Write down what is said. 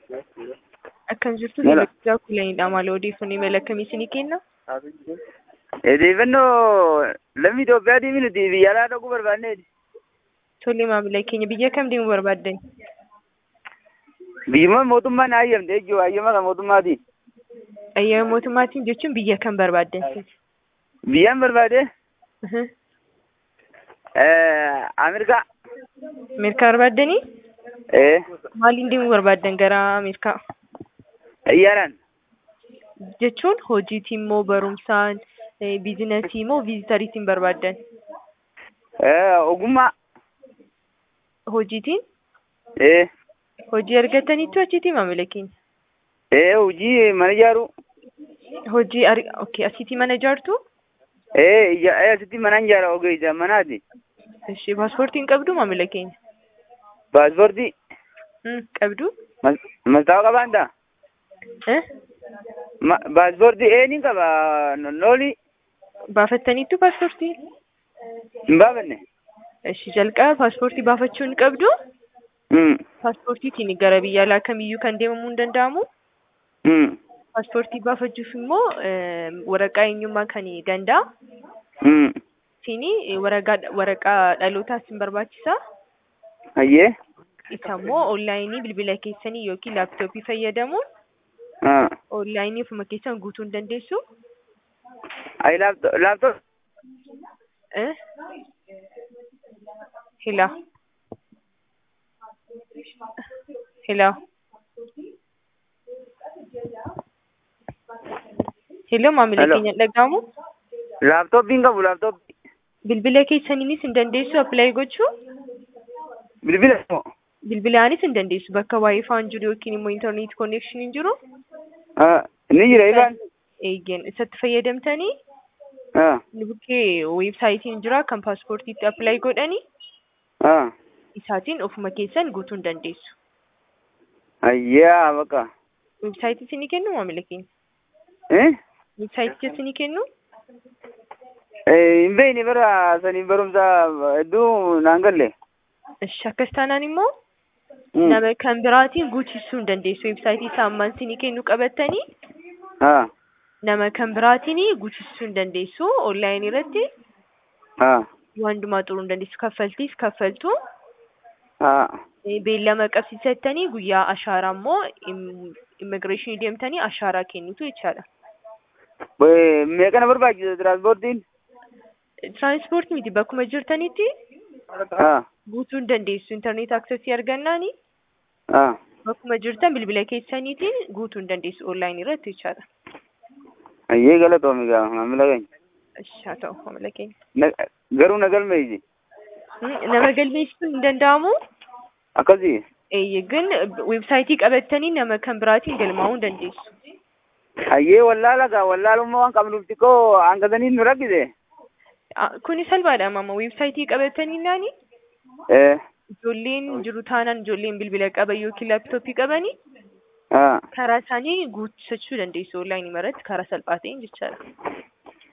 Akkan jirtu Mela. hiriyaa kulanidha. Maal odeeffannoo imala akkamii isinii kenna? Odeeffannoo lammii Itoophiyaatii fi nuti biyya alaa dhaquu barbaanneeti. Tole maamila keenya biyya kam deemuu barbaaddan? Biyyuma mootummaan hayyamte jechuudha. Hayyama kan mootummaatiin. Ayyaana mootummaatiin jechuun biyya kam barbaaddan? Biyyaan barbaade Mhm. eh, Ameerikaa. Ameerikaa barbaaddanii? Eh, Maaliin deemuu barbaaddan gara Ameerikaa? xiyyaaraan. Jechuun hojiitiin moo barumsaan, eh, biizinasii moo viizitariitiin barbaaddan? Eh, ogummaa. Hojiitiin? Eh, Hojii argataniitu achiitii maamila keenya? eh, hojii mana ijaaruu. Hojii ar- okay, asiitii mana ijaartu? Eh, ija- eh, asitti mana ijaara ogeessa manaati. Ishee paaspoortiin qabdu maamila keenya? Paaspoortii. Hmm, qabdu? Mas- Mastaawa qabaan ta'a. Eh? Ma- Paaspoortii eh ni qaba. Nooli Baafattaniittu paaspoortii? hin baafanne. Ishee jalqaba paaspoortii baafachuu hin qabdu? Hmm. Paaspoortiitiin gara biyya alaa kamiyyuu kan deemamuu hin danda'amu. Hmm. Paaspoortii baafachuuf immoo eh, waraqaa eenyummaa kan danda'a. Hmm. Isin waraqaa waraqaa dhalootaa isin barbaachisa. Hayyee. Isa immoo onlaayinii bilbila keessanii yookiin laaptooppii fayyadamuun Ah. onlaayinii ofuma keessan guutuu hin dandeessu. Ayi laaptop laaptop. Eh? Hila. Hila. Hello maamila Hello. keenya dhaga'amu. Laaptoppiin qabu laaptoppii. Bilbila keessaniinis hin dandeessu appilaayi gochuu. Bilbila moo? Bilbilaanis hin dandeessu bakka waayifaan jiru yookiin immoo intarneet konneekshiniin jiru. Ah. Ni jira ifaan. Eeyyeen isatti fayyadamtanii Ah. bukkee weebsaayitiin jira kan paaspoortiitti appilaayi godhanii Ah. isaatiin ofuma keessan guutuu hin dandeessu. Ayyaa bakka. Weebsaayitii isinii kennu maamila keenya. Eh? Weebsaayitii isinii kennu. Eh, hin beekne bara saniin barumsa hedduu naan galle. Ishi akkas taanaan immoo Hmm. nama kan biraatiin guutisuu hin dandeessu. Weebsaayitii isaa ammaan isinii kennu qabattanii Ah. nama kan biraatiin guutisuu hin dandeessu. Onlaayinii irratti Ah. waan hundumaa xuruu hin dandeessu. Kaffaltiis kaffaltu. Ah. Eh, Beellama qabsiisattanii guyyaa ashaaraa immoo immigireeshinii deemtanii ashaaraa kennitu jechaadha. Eh, Meeqana barbaachisa tiraanspoortiin? Tiraanspoortii miti bakkuma jirtanitti Ah. guutuu hin dandeessu. Intarneet aksesii argannaani Ah. bakkuma jirtan bilbila keessaniitiin guutuu hin dandeessu onlaayinii irratti jechaadha. Ayyee galatoomi gaa maamila keenya. Ishi haa ta'u maamila keenya. Na- Garuu na galmeeysi. Hmm, Nama galmeessisuun hin danda'amu. Akkasii. Eeyyee ግን weebsaayitii qabattanii nama kan biraatiin galmaa'uu hin dandeessu. Ayyee wallaala gaa wallaalummaa waan qabnuuf xiqqoo hanqatanii nu rakkise. Ah, Kuni salphaadha mama weebsaayitii qabattanii naani Eh. ijoolleen jiru taanaan ijoolleen bilbila qaban yookiin laaptooppii qabanii Ah. karaa isaanii guutisachuu dandeessu onlaayinii irratti karaa salphaa ta'een jechaadha.